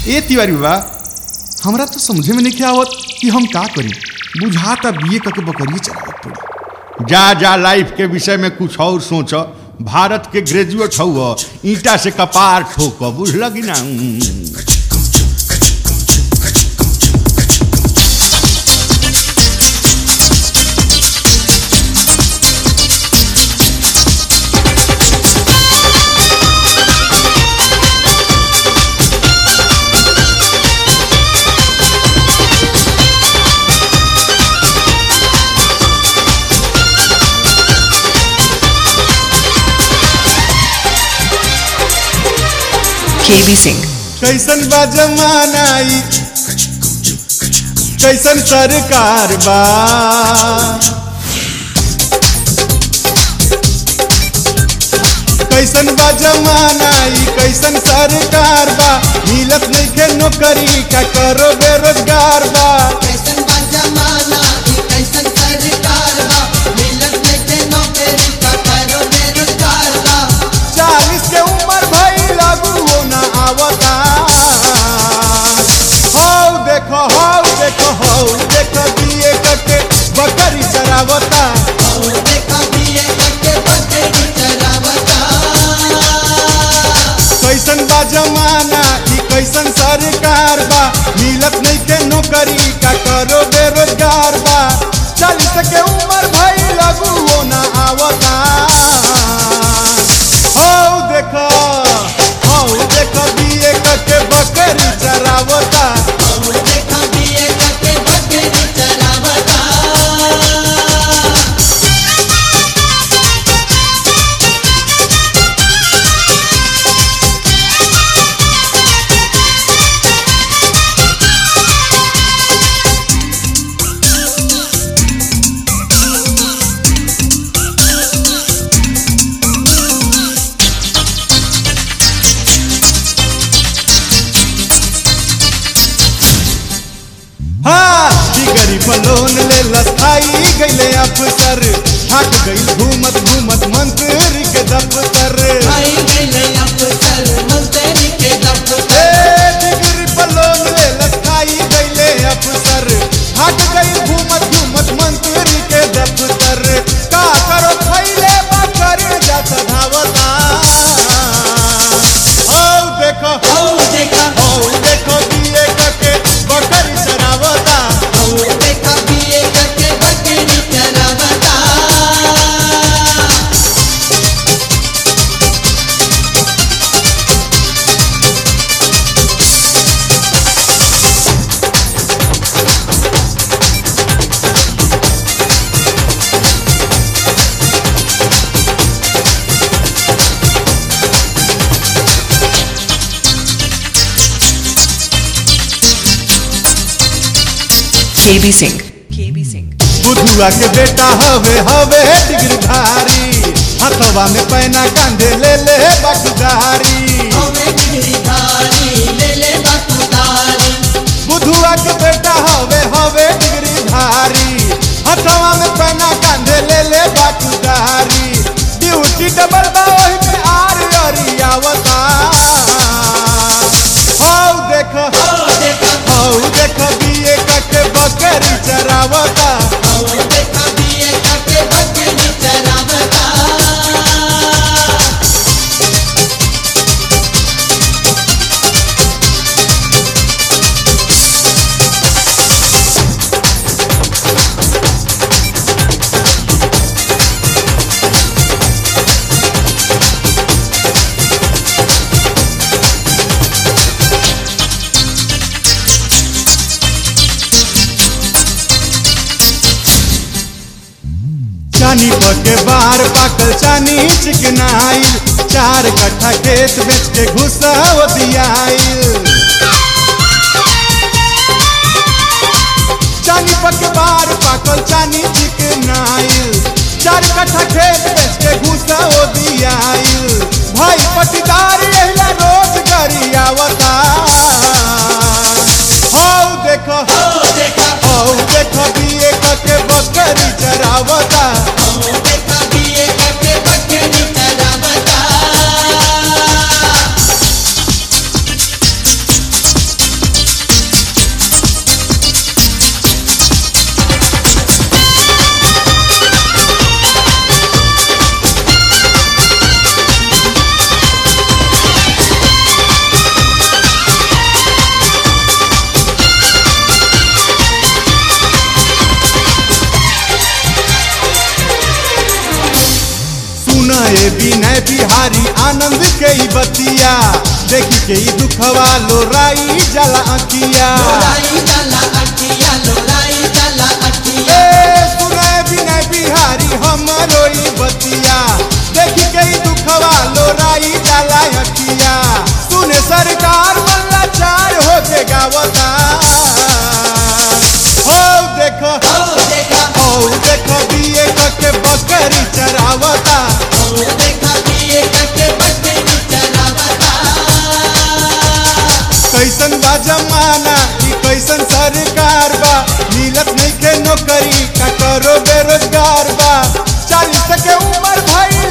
ए तिवारी बा हमरा तो समझे में नहीं आवत कि हम का करी बुझाता बीए करके बकरिए चलावत पड़ी जा जा लाइफ के विषय में कुछ और सोच भारत के ग्रेजुएट हौ ईटा से कपार ठोक बुझल कि ना KB Singh. कैसन बा जमाना ई कैसन सरकार बा कैसन बा जमाना ई कैसन सरकार बा मिलत नइखे नौकरी का करो बेरोजगार बा कैसन बा जमाना ई कैसन सरकार बा मिलत नइखे नौकरी का करो बेरोजगार बा चालीस के उम्र भई लागू हो ना आवता हौ देखो हौ देखो हौ देखो दिए कके बकरी चरावता और देखा बीए करके बकरी चरावता कैसन बा जमाना ई कैसन सरकार बा मिलत नहीं के नौकरी का करो बेरोजगार बा चालीस के उम्र भई लागू हो ना आवता हौ देखो हौ देखो दिए कके बकरी चरावता और देखा बीए करके बकरी चरावता हाँ डिगरी बलोन ले लसाई गईले अफसर थक गई घूमत घूमत मंत्री के दफ्तर आई गईले अफसर मंत्री के दफ्तर ए डिगरी बलोन ले लसाई गईले अफसर थक गई घूमत घूमत मंत्री के दफ्तर का करो खैले बकर जात धावता औ देखो और देखा औ देखो दिए कके बकरी चरावता और देखा बीए करके बकरी चरावता KB Singh. KB Singh. बुधुआ के बेटा हवे हवे डिग्रीधारी हथवा में पैना कांधे ले ले बखदारी हमें गिरधारी ले ले बखदारी बुधुआ के बेटा हवे हवे डिग्रीधारी हथवा में पैना कांधे ले ले बखदारी ड्यूटी डबल बा ओही में आर अरियावता हौ देखो और देखा हौ देखो बीए कके बकरी चरावता और देखा बीए करके बकरी चरावता चानी पके बार पाकल चानी चिकनाइल चार कट्ठा खेत बेच के घुसाव दियाइल चानी पके बार पाकल चानी चिकनाइल चार कट्ठा खेत बेच के घुसाव दियाइल भाई पटीदार एहिला रोज गरियावता हौ देखो और देखा हौ देखो दिए कके बकरी चरावता और देखा बीए करके बकरी चरावता विनय बिहारी आनंद के ई बतिया देखी के ई दुखवा लोराई जला अकिया लोराई जाला अखिया लोराई जाला अखिया ए सुने विनय बिहारी हमरो ई बतिया देखी के ई दुखवा लोराई जला अकिया सुने सरकार मल्ला चार हो के गावता हो देखो ओ देखा हो देखो बिये के बकरी चरावता ओ देखा पिए करके बकरी चरावता कैसन बा जमाना ई कैसन सरकार बा मिलत नहीं के नौकरी का करो बेरोजगार बा चालीस के उम्र भाई